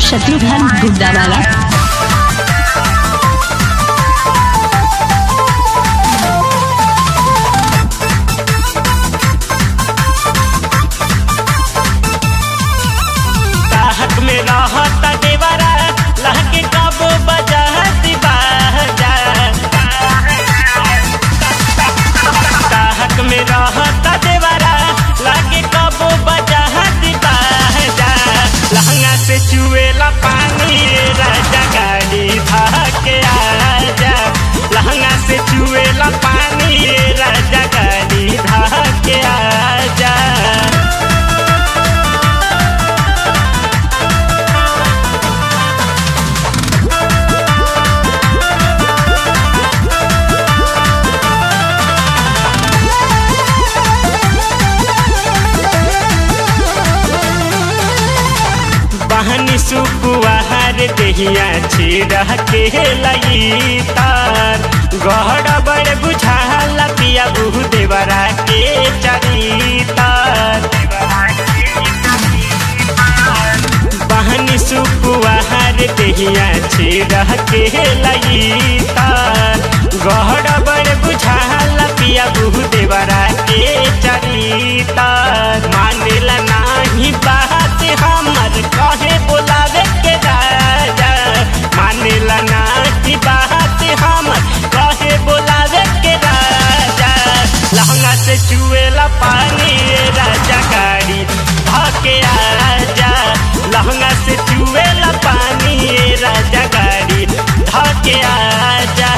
शत्रुघ्न गुड्डावाला ताहक में रहता देवरा लहके कब बजाती बाजा ताहक में रहता देवरा लहके कब बजाती बाजा लहंगा से चुएला पानी राजा गाड़ी भाके आजा लहंगा से चुएला पानी राजा गाड़ी भाके आजा बहनी सुकुआर देहिया छिड़ा के लई तार गहड़ बड़ बुझाला पिया बुह देवरा के चरितार बहनी सुकुआर देहिया छिड़ा के लई तार गहड़ बड़ बुझाला पिया बुह देवरा के चरितार मानेला नाही बात हमर कहे बोलावे के राजा मानेला नाही बात हमर कहे बोलावे के राजा लहंगा से चुएला पानी राजा गाड़ी भाके आजा लहंगा से चुएला पानी राजा गाड़ी धाके आजा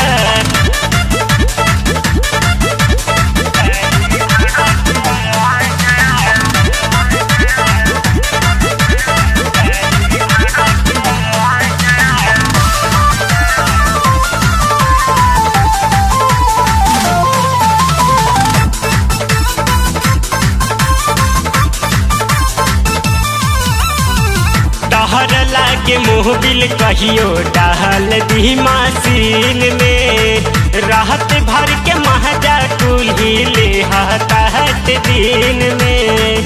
डहर लागे मोहबिल कहियो डहल दी मशीन में रहत भर के महजा कुल्ही ले हताहत दिन में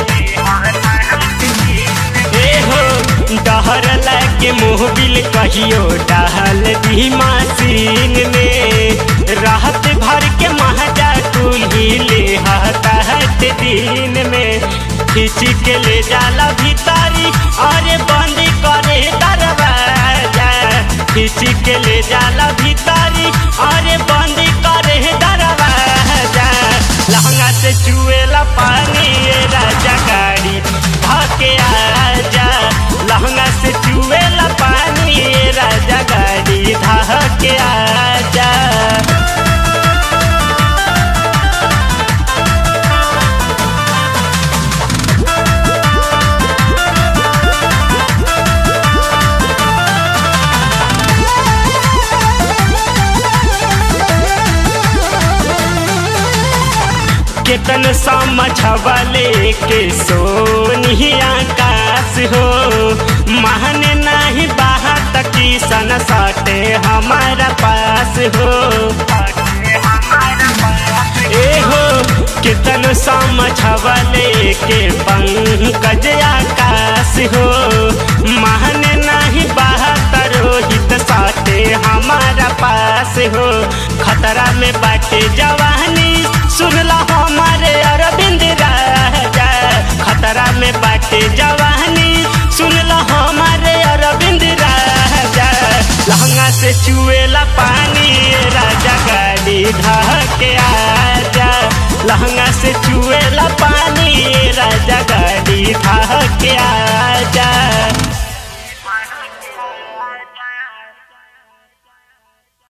ए हो डहर लागे मोहबिल कहियो डहल दी मशीन में रहत भर के महजा कुल्ही ले हताहत दिन में खींच के ले जाला भीतारी अरे बंद करे दरवाजा खींच के ले जाला भीतारी अरे बंद करे दरवाजा लहंगा से चुएला पानी ये राजा गाड़ी भाके आजा लहंगा से चुएला पानी ये राजा गाड़ी धाके आजा केतन समझवले के सोनी आकाश हो महन नहीं बाहत की सन सटे हमारा पास हो ए हो कितन समझवले के पंकज आकाश हो महन नहीं बाहत रोहित साटे हमारा पास हो खतरा में बाटे जवानी सुनला हमारे अरविंद राजा खतरा में बाटे जवानी सुनला हमारे अरविंद राजा लहंगा से चुएला पानी राजा गाड़ी धके आजा लहंगा से चुएला पानी राजा गाड़ी धके आजा